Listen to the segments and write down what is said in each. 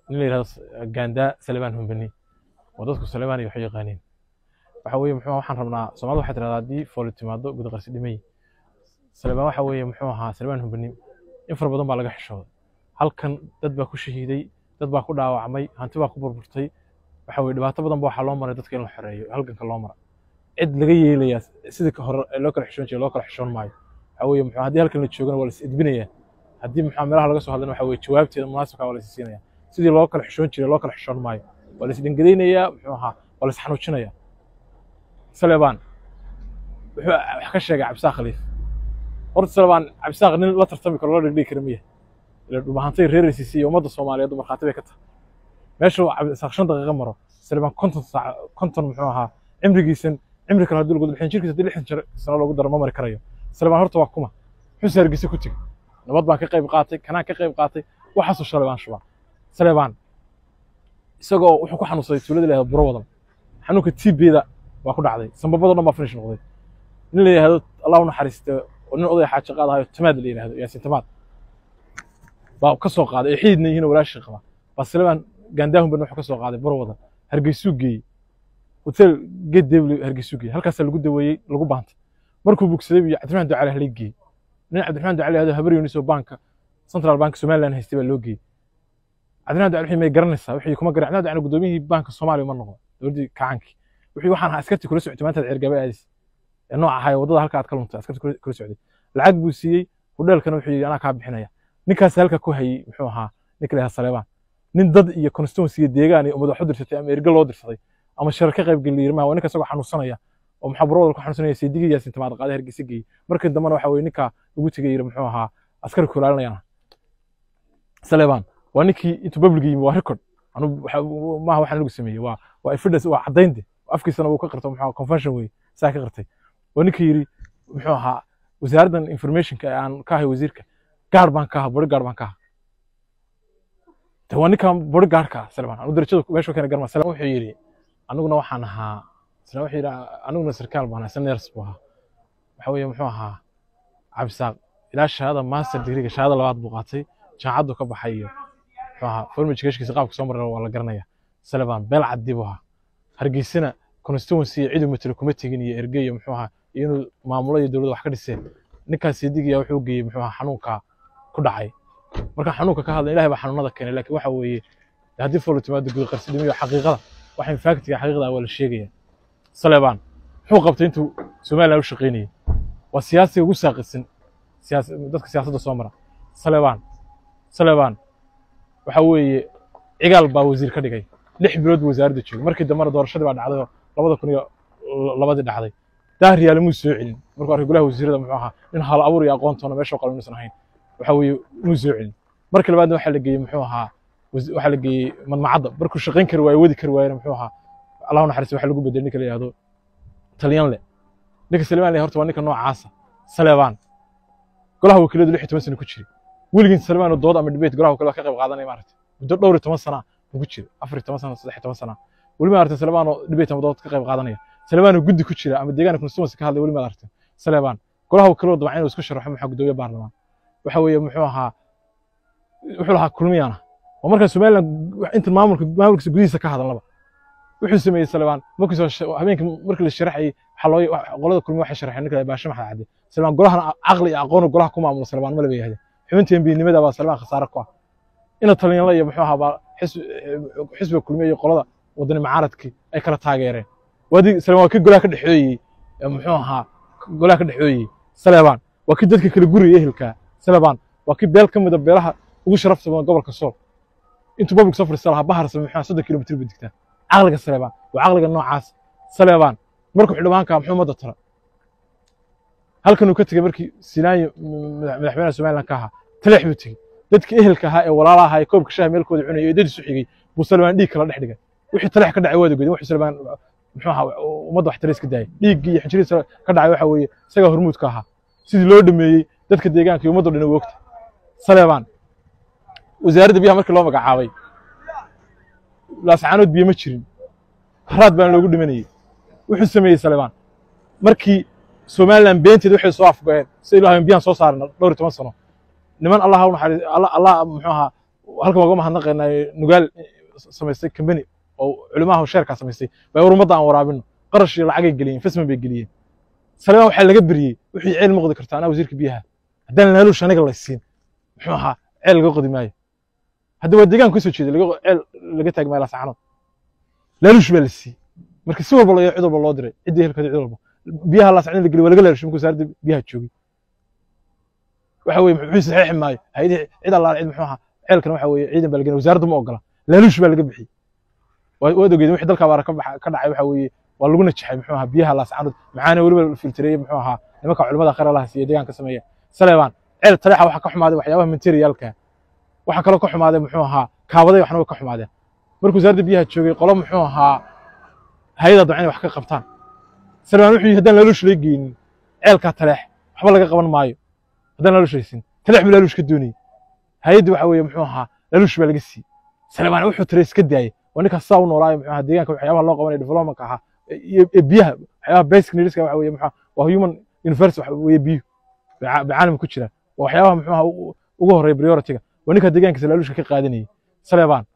nin la yidhahdo gaandaa salebaan humbani oo dadku salebaan iyo waxay yaqaaniin waxa weeye muxuu waxaan rabnaa soomaalida waxay tirahdaa haddii fooli timaado guda qarsi dhimay salebaan waxa weeye muxuu ahaa salebaan humbani in fara badan baa laga xishooday halkan dad baa ku shahiiday dad baa ku dhaawacmay hanti baa ku burburtay waxa weye dhibaato badan ba waxaa loo maray dadka in la xoreeyo halganka loo mara cid laga yeelayaa sidii ka hore loo kala xishoon jiray loo kala xishoon maayo waxa weeye muxuu haddii halkan la joogana waa la is edbinayaa haddii muxuu meelaha laga soo hadlana waxa weye jawaabteeda munaasibka waa la is siinaya sidii loo kala xishoon jiray loo kala xishoon maayo waa la is dhangadaynayaa muxuu ahaa waa la is xanuujinayaa salebaan wuxuu wax ka sheegay cabdisaaq khaliif horta salebaan cabdisaaq nin la tartami karo loo dhigdhigi kara miya ila dhumahantay reeraysiisay iyo ummadda soomaaliyeed markhaati bay ka tahay meesha cabdisaaq shan daqiiqo maro salebaan konton saac konton muxuu ahaa cimrigiisan cimri kale haddii lagu lixdan jirkiisa haddii lixdan jir sano loogu daro ma mari karayo salebaan horta waa kuma muxuu hargeysa ku tegey nabad baan ka qayb qaatay kanaan ka qayb qaatay waxaasoo salebaan shubaa salebaan isagoo wuxuu ku xanuunsaday tuulada la yahdo buro wadan xanuunka tibeeda waa ku dhacday sambabado dhan baa finish noqday nin la yihahdo allah u naxariiste oo nin odaya xaaji qaadahayo tamaad la yihahdo yaasiin tamaad baa ka soo qaaday ay xididna yihiin oo walaashii qaba baa salebaan gaandaahun ban wuxuu ka soo qaaday buro wadan hargeysuu geeyey hotel geed debli hargeysuu geeyey halkaasaa lagu daweeyey lagu baantay markuu bogsaday iyo cabdiraxmaan ducale halay geeyey nin cabdiraxmaan ducale yahdo habar yunis oo banka central bank somaliland haystay baa loo geeyey cabdiraxmaan ducale wixii may garanaysaa wixii kuma garan cabdiraxmaan ducale gudoomiyihii banka soomaaliya ma noqon dowladdii kacaankii wixii waxaan ahaa askartii kula socotay maanta ceergaba aadis ee nooca ahaa waddada halka aad ka luntay askartii kula socday lacag buu siiyey hudheelkana wuxuu yidhi anaa kaa bixinaya ninkaas halka ku hayey muxuu ahaa ninka la yahda saleebaan nin dad iyo constituency iyo deegaan iyo ummad wax u dirtay ama erge loo dirsaday ama shir ka qayb geliya yirmaha waa ninka isagoo xanuunsanaya oo maxaa burwada ku xanuunsanaya saydigii yaasin tamaad qaaday hargeysa geeyey markii dambena waxa weye ninka ugu tegay yiri muxuu ahaa askari ku ilaalinayana saleebaan waa ninkii intuu babliga yimi waa record anu maaha waxaan lagu sameeyey waa waa evidence waa caddaynte afkiisana wuu ka qirto muxuu convention wey saa ka qirtay waa ninka yiri muxuu ahaa wasaaraddan informationka ee aan ka ahay wasiirka gaar baan ka aha bori gaar baan ka aha de waa ninkan bori gaarka saleebaan anu darajada meesha keena garma saleebaan wuxuu yidhi aniguna waxaan ahaa isla wuxuu yidhi aniguna sarkaal baan ahaa seners buu ahaa waxa weeye muxuu ahaa cabdisaaq ilaa shahaada master degreega shahaada labaad buu qaatay jaamacaddu ka baxay iyo muxuu ahaa form educationkiisa qaabka soo maray waa la garanaya salebaan beel caddi buu ahaa hargeysana constituency iyo cidu matalo kuma tegin iyo erge iyo muxuu ahaa iyo inuu maamulo iyo dowladda wax ka dhiseen ninkaas sidigiya wuxuu geeyey muxuu ahaa xanuunka ku dhacay marka xanuunka ka hadla ilahay baa xanuunada keenay laakiin waxa weeye haddii foolo timaado guda qarsi dhimiyo xaqiiqada waxa infactiga xaqiiqda waa la sheegaya salebaan muxuu qabtay intuu somaliland u shaqaynayay waa siyaasiga ugu saaqisan dadka siyaasadda soo mara salebaan salebaan waxa weeye cigaal baa wasiir ka dhigay lix bilood buu wasaaradda joogay markii dambena doorashadii baa dhacday oo labada kun iyo labadii dhacday daahriyaale muu soo celin markuu arkay golaha wasiirada muxuu ahaa nin hal abuur iyo aqoontoona meesha qalin inuusan ahayn waxa weeye muu soo celin markii labaadna waxaa la geeyey muxuu ahaa waxaa la geeyey madmacadda markuu shaqayn kari waayo wadi kari waayena muxuu ahaa allahu naxariis waxa lagu bedelay ninka la yihahdo talyanle ninka salebaan le horta waa ninka noocaasa salebaan golaha wakiiladu lix iyo toban sano ku jiray weligiin salebaan oo dood ama debate golaha wakiilada ka qayb qaadanaya maaragtay muddo dhowr iyo toban sana buu ku jira afar iyo toban sana saddex iyo toban sana weli ma aragtay salebaan oo debate ama dood ka qayb qaadanaya salebaan oo guddi ku jira ama deegaanka constituency ka hadlay weli ma aragtay salebaan golaha wakiilada dabcan inuu isku sharaxo maxaa gudoomiye baarlamaan waxa weeye muxuu ahaa wuxuu lahaa kulmiyana waa markaa somaliland inta maamulka maamulkiisa gudihiisa ka hadalnaba wuxuu sameeyey salebaan markiisoo habeenkii markii la sharaxayey waxaa loo qolada kulmi waxay sharaxeen ninka baashe maxad cadde salebaan golahana caqli iyo aqoon golaha ku maamulo salebaan ma laba yahde xubinta embiinimada baa salebaan khasaare ku ah ina talyanla iyo muxuu ahaa baa xisbiga kulmiya iyo qolada wadani macaaradkii ay kala taageereen waadi salebaan waa kii golaha ka dhexooyey muxuu ahaa golaha ka dhexooyey salebaan waa kii dadka kala guriya ehelkaa salebaan waa kii beel ka mida beelaha ugu sharafta badan gobolka sool intuu public soo fadhiista lahaa bahar same muxuu soddon kilomitr bay digtaa caqliga salebaan waa caqliga noocaas salebaan markuu xildhibaanka muxuu ummadda tara halkan uu ka tegey markii sinaayo madaxweynaha somaliland ka ahaa taleex buu tegey dadkii ehelka ahaa ee walaalaha ahaa ee koobka shaha meelkooda cunayay ee dadiisu xigay buu salebaan dhiig kala dhex dhigay wixii taleex ka dhacay waada goday wuxuu salebaan muxuu ahaa ummadda wax tariis ka daayay dhiiggii iyo xinjiriisa ka dhacay waxa weeye isagaa hormuudka ahaa sidii loo dhameeyey dadka deegaanka iyo ummadda dhan wogta salebaan wasaaradda biyaha markii loo magacaabay laascaanood biyo ma jirin haraad baan loogu dhimanayey wuxuu sameeyey salebaan markii somaliland beenteed waxay soo afgoeen si ilaahay biyaan soo saarna dhowr iyo toban sano niman allah u naxariis allah allah muxuu ahaa halkan waa uga mahadnaqaynaa nugaal samaystay kambani oo culimaha sheerkaa samaystay bay war ummadda aan waraabino qarash iyo lacagay geliyeen investment bay geliyeen salebaan waxaa laga beriyey wixii ceel ma qodi karta anaa wasiirka biyaha haddaan laaluush aniga laysiin muxuu ahaa ceel laga qodi maayo hadda waa deegaan kasoo jeeda laga ceel laga taagi maayo laasacanood laaluush baa la siiyey marka si walba loo cid walba loo diray ciddii helkeeda cid walba biyaha laasacanood la geliy waa laga laalushay markuu wasaaradda biyaha joogay waxa weye muxuu saxeexi maayo hayadii cid allaale cid muxuu ahaa ceelkan waxa weye ciidan baa lagenay wasaaradda ma ogola laaluush baa laga bixiyey waad ogeedeen wixii dalka abaara ka dhacay waxa weeye waa lagu najaxay muxuu ahaa biyaha laasacanood maxaana weliba filtireeyey muxuu ahaa nimanka culimada khayr allaha siiya deegaanka sameeya saleebaan ceel taleexa waxa ka xumaaday waxyaabaha materialka waxa kaloo ka xumaaday muxuu ahaa kaabaday waxna way ka xumaadeen markuu wasaaradda biyaha joogay qolo muxuu ahaa hay-ada dabcan inay wax ka qabtaan saleebaan wuxuu yidhi haddaan laaluush laga geynin ceelkaa taleex waxba laga qaban maayo haddaan laaluush haysin taleex buu laaluush ka doonayey hay-addi waxa weeye muxuu ahaa laaluush baa laga siiyey saleebaan wuxuu tiray iska daayey waa ninkaas saa u noolaayo muxuu ahaa deegaanka waxyaabaha loo qabanaya developmentka ahaa iyo biyaha waxyaabaha basic needska waxa weeye muxuu waa human universe waxa weeye biyuhu bicaalam ku jiraan waa waxyaabaha muxuu ahaa ugu horreeya priority-ga waa ninka deegaankiisa laaluushka ka qaadanayay saleebaan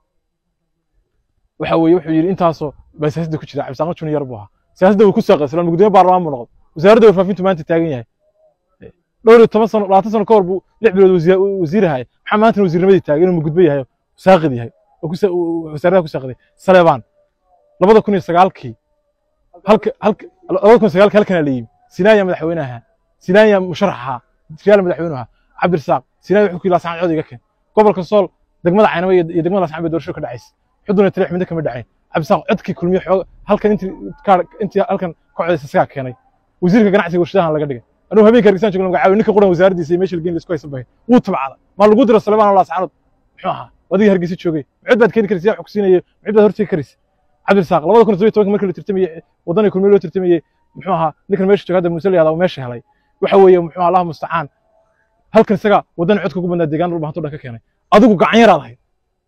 waxa weeye wuxuu yidhi intaasoo baa siyaasadda ku jira cabdisaaqo junior buu ahaa siyaasadda wuu ku saaqay islaan gudoomiye baarlamaan buu noqday wasaaradda warfaafintu maanta taagan yahay dhowr iyo toban sano labaatan sano ka hor buu lix bilood wasiir ahay maxaa maantana wasiirnimadii taagay inuu mugudbo yahay saaqid yahay wasaaradaha ku saaqday saleebaan labada kun iyo sagaalkii halka halka labada kun iyo sagaalkii halkanaa la yimi sinaaya madaxweynaha sinaaya musharaxa riyaal madaxweynuha cabdirasaaq sinaaya wuxuu ku yidhi lasaan cod iga keen gobolka sool degmada caynaba iyo degmada lasaan bay doorasho ka dhacaysa xuduna taleex midna kama dhacayn cabdirasaaq codkii kulmiye xoog halkan intii intii halkan ka codaysa isagaa keenay wasiirka ganacsiga warshadahan laga dhigay anuu habeenka hargeysan joogna magacaabi ninka quran wasaaraddiisa iyo meesha lageyn isku haysan bahay wuu tabcada maa lagu diro saleebaan laascaanood muxuu ahaa adiga hargeysa joogay mucid baad keeni karaysa yaa xogsiinaya mucid baad hortegi karaysa cabdirasaaq labada kun iyo todobiyo tobanka markii la tirtamayey waddanay kulmiye loo tirtamayey muxuu ahaa ninkan meesha jooga hadda muuse la yahdaa meesha helay waxa weeye muxuu allah mustacaan halkan isaga waddan codka ugu badnaa deegaan dhul bahanto dhan ka keenay adigu gacan yaraad ahayd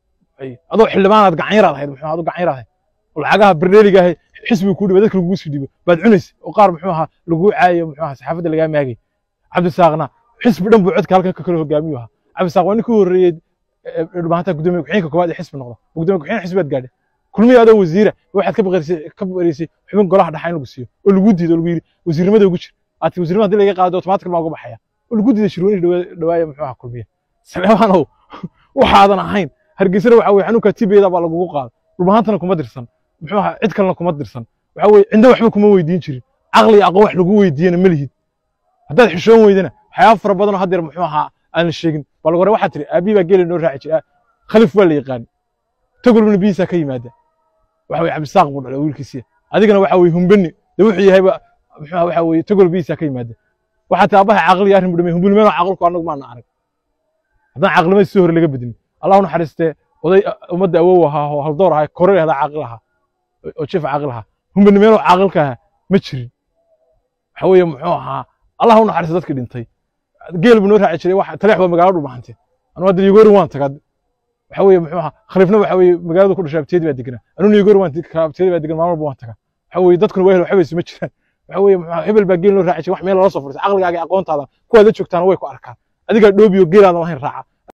adoo xildhibaanaad gacan yaraad ahayd muxuu adigu gacan yaraad ahayd lacagaha barneeliga ahay xisbiga kuu dhiba dadka lagugu sii dhibo baad cunaysa oo qaar muxuu ahaa laguu caayo muxuu ahaa saxaafadda lagaa maagay cabdisaaqna xisbi dhan buu codka halkan ka kala hogaamiyu ahaa cabdisaaq waa ninkii horreeyey dhulbahantaa gudoomiye ku-xigeenka koowaad ee xisbi noqda gudoomiye ku-xigeen xisbi baad gaadhay kulmiye adoo wasiira waxaad ka baqarisay ka baqarisay xubin golaha dhaxa in lagu siiyo oo lagu diido oo lagu yidhi wasiirnimada ugu jir aad wasiirnimada haddii laga qaado automatic baa uga baxaya oo lagu diiday shirweynihi dhawaaya muxuu ahaa kulmiye saleebaanow waxaadan ahayn hargeysana waxa weye xanuunka tibeeda baa lagugu qaada dhulbahantana kuma dirsan muxuu ahaa cid kalena kuma dirsan waxa weye cinda waxba kuma weydiin jirin caqli iyo aqoon wax lagu weydiiyana ma lihid haddaad xishoon weydana waxyaaba fara badanoo haddeer muxuu ahaa aan la sheegin bal hore waxaa tiri aabii baa geeli noo raaci jira khalif waa la yaqaan tagolbna biyihiisaa ka yimaada waxa weye cabdisaaq buu dhalay wiilkiisiya adigana waxa weye humbani de wuxuu yahayba muxuu waxa weye tagol biyihiisaa ka yimaada waxaa tii aabbaha caqliga arrin bu dhamay humbani meeno caqlku annagu maana arag haddaan caqlimada si hore laga bedin allah u naxariistee oday ummadda awow ahaa oo haldoor ahaa kore ahdaa caaqil ahaa oo jiif caaqil ahaa humbani meeno caaqilka ahaa ma jirin waxa weeye muxuu ahaa allah u naxariista dadkii dhintay geel buu noo raaci jiray wax taleex waa magaalo dhulbahante anu hadda yogori waan tagad waxa weeye muxuu ahaa khaliifna waxa weeye magaalada ku dhashay abteedi baa deganaa anuna yogori waan abteedi baa degan maalin walba waan tagaa waxa weeye dadkuna waa hel waxba isuma jiraan waxa weeye muxuu hebel baa geel noo raaci jiray wax meel lala soo fadhiisa caqligaaga iyo aqoontaada kuwaad la joogtaana way ku arkaan adigaa dhoobiyo geelaadan lahayn raaca